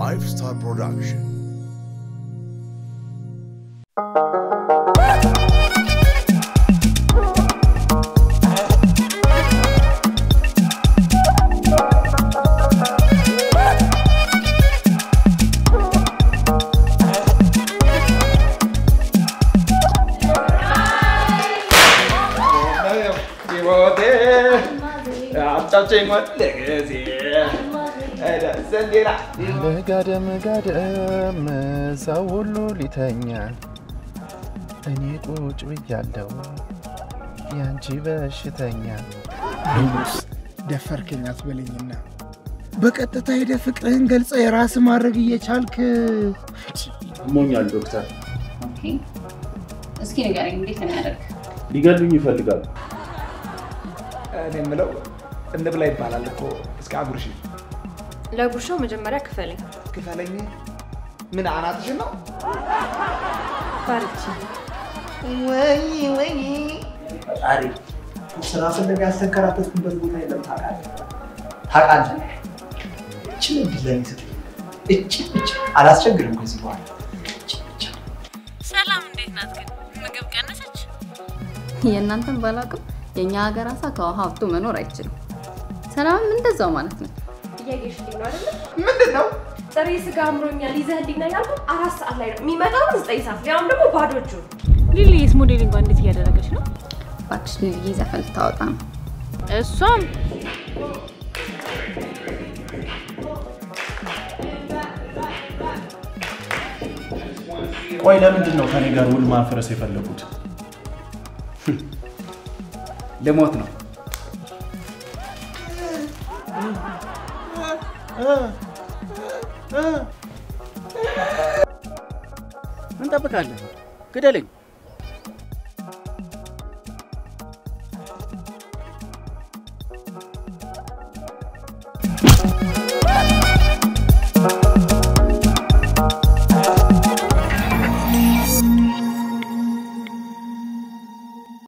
Five Star Production. ለጋደም ጋደም ሰው ሁሉ ሊተኛ እኔ ቁጭ ብያለሁ ያንቺ በሽተኛ ንጉስ ደፈርከኝ አትበለኝና በቀጥታ ሄደ ፍቅርህን ገልጸ የራስ ማድረግ እየቻልክ ሞኛል ዶክተር። ኦኬ፣ እስኪ ንገረኝ፣ እንዴት ነው የሚያደርግ? ሊገሉኝ ይፈልጋሉ። እኔ የምለው እንብላ ይባላል እኮ እስከ አጉርሽ ለጉርሻው መጀመሪያ ክፈለኝ። ክፈለኝ። ምን አናትሽን ነው? ባርቺ ወይ ወይ ፈጣሪ ስራ ፍለጋ ያስተንከራተትኩበት ቦታ የለም። ታውቃለህ ታውቃለህ። እችን እድል ለኔ ስጠኝ። እችን ብቻ አላስቸግርም ከዚህ በኋላ እችን ብቻ። ሰላም እንዴት ናት ግን? ምግብ ቀነሰች? የእናንተን ባላቅም የእኛ ሀገር አሳ ከውሃ ሀብቶ መኖር አይችልም። ሰላምም እንደዛው ማለት ነው። እያየሽልኝ ነው አይደለ? ምንድን ነው? ጥሬ ስጋ አምሮኛል ይዘህልኝ ነው ያልኩት። አራት ሰዓት ላይ ነው የሚመጣው፣ ዘጠኝ ሰዓት ሊያውም ደግሞ ባዶ እጁን። ሊሊስ ሞዴሊንጓ እንዴት እያደረገች ነው? እባክሽ ልልዬ ዘፈን ልታወጣ ነው። እሷም ቆይ ለምንድን ነው ከኔ ጋር ውል ማፍረስ የፈለጉት? ልሞት ነው። ምን ጠብቃለህ? ግደለኝ።